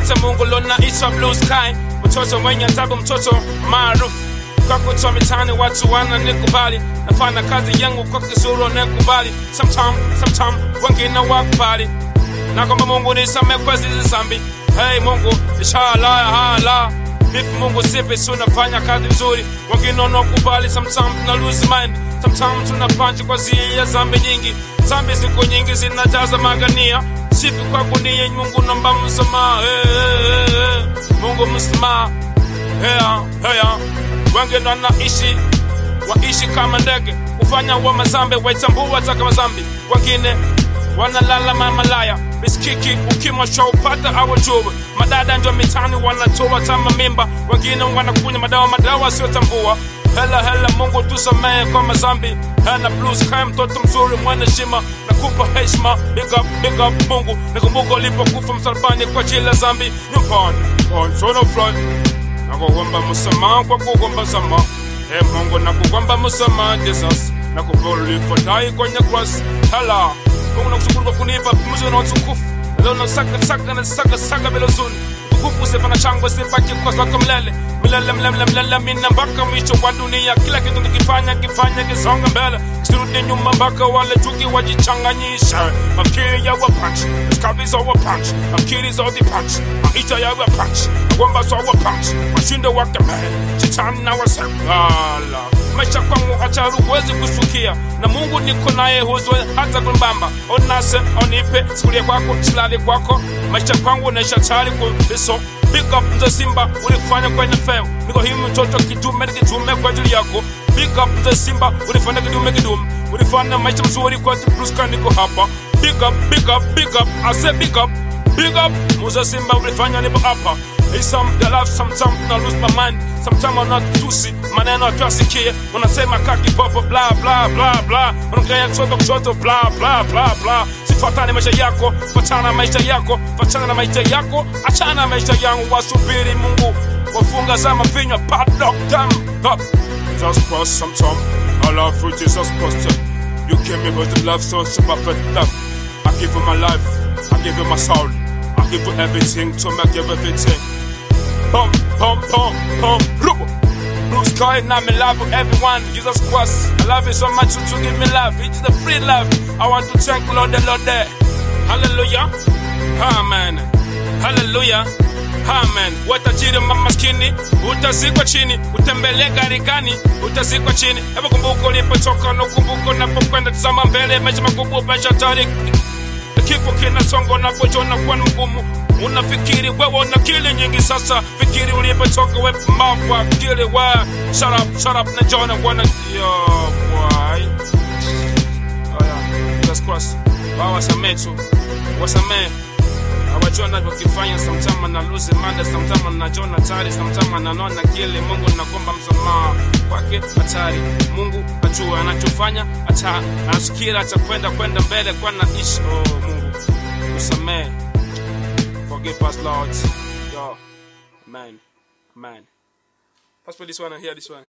asante Mungu lona itwa blue sky, mtoto mwenye tabu, mtoto maarufu kwa kutoa mitani, watu wananikubali, nafanya kazi yangu kwa kizuru, nakubali sometime, sometime wengine wakubali na kwamba Mungu nisamehe kwa hizi dhambi. Hey Mungu, inshallah hala If Mungu sipi tunafanya kazi vizuri, wengine wanakubali, sometimes tuna lose mind, sometimes tuna punch kwa zia ya dhambi nyingi. Dhambi siku nyingi zinajaza magania, sifi kwa gunia. Mungu naomba msamaha, hey, hey, hey, hey. Mungu msamaha, hea hea. Wengine wanaishi waishi kama ndege, kufanya wa mazambe, waitambua hata kama zambi. Wengine wanalala mamalaya miskiki ukimwa shaupata awajue madada ndio mitani wanatoa tama mimba wengine wanakunya madawa madawa asiyotambua hela hela mungu tusamehe kwa mazambi hela blues kaya mtoto mzuri mwana shima nakupa heshima big up big up mungu nakumbuka ulipokufa msalabani kwa ajili ya zambi nyumbani on sono front nakuomba msamaha kwa kuomba sama Hey Mungu nakuomba msamaha Jesus nakupolifadai kwenye cross hela Mungu nakushukuru kwa kunipa pumzi na utukufu leo nasaka saka na saka saka bila huzuni utukufu usifana shangwe sibaki kwa zako milele milele milele milele mina mpaka mwisho wa dunia kila kitu nikifanya kifanya kisonga mbele sirudi nyuma mpaka wale chuki wajichanganyisha mafikiri ya wa punch skavi za wa punch mafikiri za the punch maisha ya wa punch nakwamba za wa punch washinde wake mbele shetani na wasengala maisha kwangu hata huwezi kushukia na Mungu niko naye huzwe hata kunibamba onase onipe sikulie kwako silali kwako maisha kwangu naisha tayari kuliso Big up mzee Simba ulifanya kwa NFL niko hii mtoto kitume nikitume kwa ajili yako Big up mzee Simba ulifanya kidume kidume ulifanya maisha mzuri kwa Blue Sky niko hapa Big up big up big up I say big up big up mzee Simba ulifanya nipo hapa Hey, some the life sometimes I lose my mind sometimes I'm not tusi maneno atuasikie unasema kaki popo bla bla bla bla unaongea kushoto kushoto bla bla bla bla sifuatane maisha yako fatana maisha yako fatana na maisha yako achana na maisha yangu wasubiri Mungu wafunga zama vinywa padlock them up Jesus Christ sometime I love you Jesus Christ you came me with the love so super perfect love I give you my life I give you my soul I give you everything to make you everything Pum, pum, pum, pum, rubber. Blue sky, now me love with everyone. Jesus Christ, I love you so much, you to give me love. It's the free love. I want to thank Lord the Lord there. Hallelujah. Amen. Hallelujah. Amen. Watajiri mamaskini, utazikwa chini, utembelee gharikani, utazikwa chini. Hebu kumbuka ulipotoka na kumbuka unapokwenda, tazama mbele, maisha makubwa, maisha hatari. Kifo kinasonga unapojiona kuwa ni mgumu unafikiri wewe una akili nyingi sasa fikiri ulipotoka we mambo akili we shut up shut up na jona wana yo boy oh yeah Jesus Christ wao wasamee tu wasamee hawajua navyokifanya samtama na lose mada samtama na jona hatari samtama na nona kile Mungu nakomba msamaha kwake hatari Mungu ajua anachofanya hata anasikia atakwenda kwenda mbele kwa naishi oh Mungu usamee Forgive us, Lord. Yo, man, man. Pass for this one and hear this one.